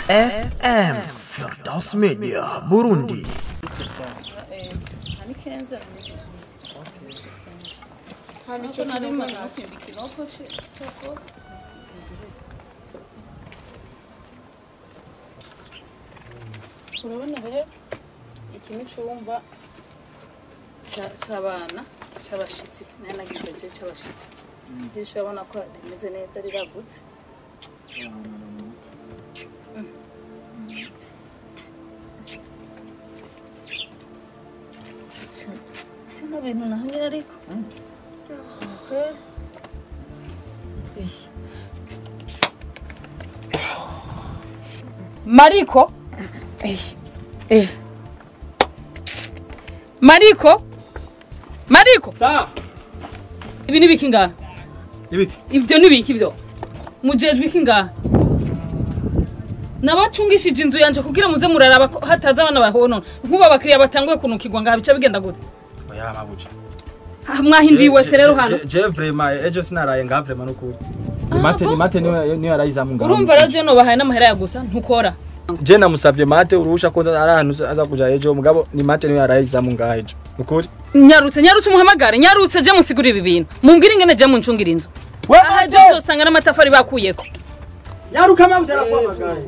FM Firdaus Media Burundi Nicyo nari maze no kwimba ikinogo cya kose urabona rero iki ni icyumba cya- cy'abana cy'abashyitsi nayo nagize cy'abashyitsi ijisho urabona ko rimeze neza riragutse kino bintu nahamye ariko Okay. mariko mariko mariko Sa. ibi ni biki ngaha Ibiki. ibyo ni biki byo mujejwe iki ngaha nabacungishije inzu yanje kugira muze muraraba ko hataza abana bahonona nk'ubu abakiriya batanguye kunukirwa ngaha bica bigenda gute Oya mabuja. Ah, mwahinduye wese rero hano Je vraiment ejo sinaraye nga vraiment nukuri. Ni mate ni mate niyo niyo arayizamu ngaho. urumva rero je nobahaye n'amahera ya gusa ntukora Je namusavye mate urusha ko ari ahantu aza kuja ejo mugabo ni mate niyo arayizamu ngaho ejo. Nukuri. nyarutse nyarutse umuhamagare nyarutse je musigurira ibintu mumbwire ingene je muncungira inzu We aha je uzosanga n'amatafari bakuyeko Nyaruka mabuja arakwamagaye.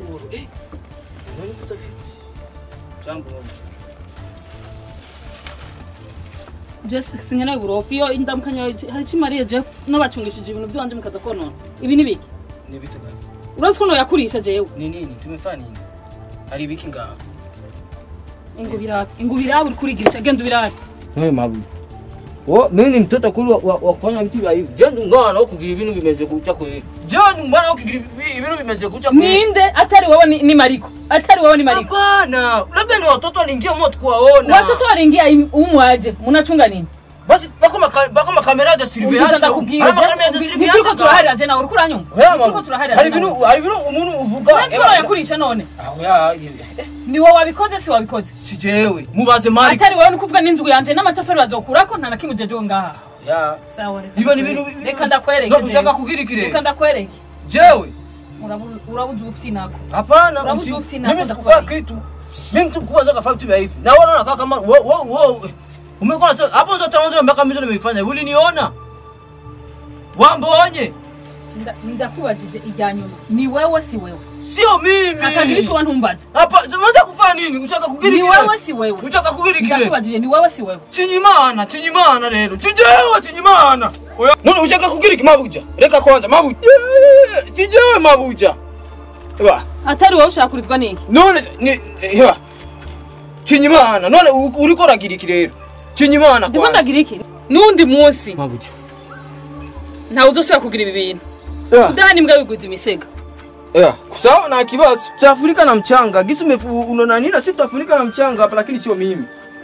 je sinkeneye uburofu iyo indamukanya hari ikimariye je n'abacungishije ibintu byanje mukaza konona ibi ni biki Ni vitu gani? urazi ko noyakurisha jewe Ni nini? Tumefanya nini? Haribiki ngaha. ingu birabe ingu birabe uri kurigirisha genda ubirabe Wewe mabu. Oh, mimi ni mtoto kuli wa, wa, wa kufanya vitu vya hivi. Je, ngana huku ibintu bimeze kucha kweli. Je, mbona huku ibintu bimeze kucha kweli? ninde atari wowe ni, ni mariko atari wowe ni mariko Hapana, labda ni watoto waliingia moto kuwaona. watoto waringia umwaje munachunga nini basi bako maka, bako makamera ya Umbuza surveillance. ndakubwira Hari makamera ya ntituriko surveillance. turaharira je nawe uriko uranyumva Oya ntituriko mabu. turaharira Hari je nawe ibintu hari ibintu umuntu uvuga. uretse ko wayakurisha none Ah, oya, eh, ni wowe wabikoze si wabikoze si jewe. Mubaze mari. atari wowe ni kuvuga n'inzu yanje n'amatafari bazokurako nta na kimwe jejeho ngaha Ya. sawa reka Iba ni ibintu reka ndakwereke No, jewe. ushaka kugira ikire. reka ndakwereke Jewe. Urabu- urabuze ufisi nako Hapana, Urabuze usi- ofisi na mimi kwanza sikufanya kufanya. kitu. Mimi mtu mkubwa zaka fanya vitu vya hivi. Na wewe unaona kama wo wo wo umekuwa na hapo ndo tanzo mpaka mimi ndo nimeifanya. Uliniona? Wambonye. Nda- ndakubajije ijya nyuma ni wewe si wewe Sio mimi. akagira icyo wantumbaza Hapa unataka kufanya nini? Ushaka kugira ni kile. wewe si wewe Ushaka kugira kile. ndakubajije ni wewe si wewe Chinyimana, chinyimana rero. Chijewe chinyimana. Oya. None ushaka kugira iki mabuja? Reka kwanza mabuja. Chijewe mabuja. Eba. atari wowe ushaka kurizwa n'iki none ni eba. Chinyimana. None u- uriko uragira iki rero? Chinyimana ndimo kwanza. ndagira iki n'undi munsi Mabuja. ntawe uzosubira kugira ibi bintu Eba. udahana imbwa biguza imisega Eba. Sawa na kibazo. Tutafunika na mchanga. Gisi umefu unaona nini? Sisi tutafunika na mchanga hapa lakini sio mimi.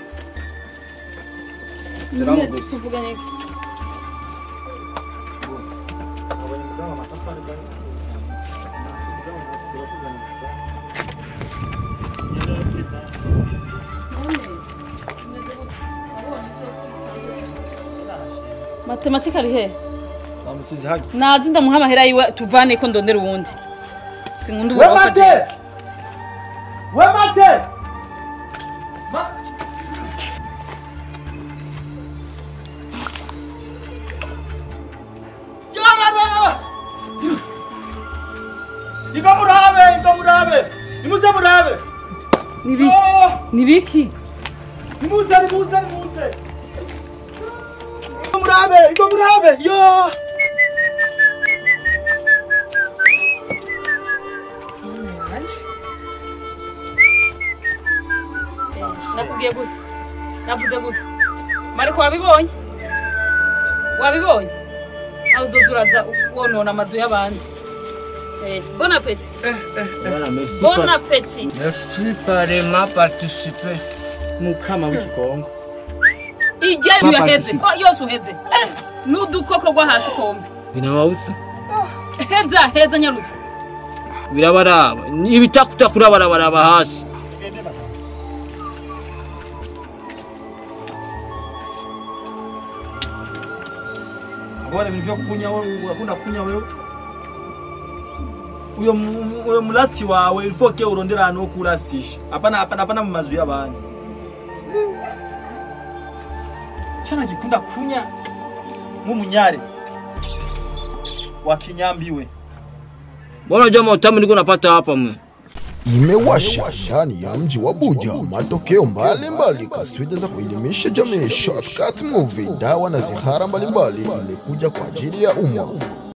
Salamu bosi. tuvuga n'iki matematika ari he Amusizi haki. nazi ndamuha amahera yiwe tuvane ko ndondera uwundi sinkunda We uburofa mate. jewe We mate. Ma- Yarara! Iko murabe, iko murabe. Nimuze murabe. ni biki Oh! ni biki Nimuze, nimuze, nimuze. Iko murabe, iko murabe. Yo! nakubwiye gute navuze gute mariko wabibonye wabibonye aho uzoza uraza wonona amazu y'abandi Eh, bon appétit Bwana merci. bon appétit Merci parema participer. Mukama w'ikigongo. irya yaheze ko yose uheze n'udukoko rwo hasi kombe Binawausa. heza heza nyarutse birabaraba ibitakuta kurabarabaraba hasi Agora ibintu byo kunya wowe urakunda kunya wewe. uyo mu- uyo mulasti wawe ifoke urondera ahantu ho kurastisha hapana hapana hapana mu mazu y'abandi chana gikunda kunya nk'umunyare wakinyambiwe Mbona unajua mautamu niko napata hapa mwe? imewasha ndani ya mji wa Buja matokeo mbalimbali kaswida za kuelimisha jamii. Shortcut Movie, dawa na zihara mbalimbali imekuja kwa ajili ya umma.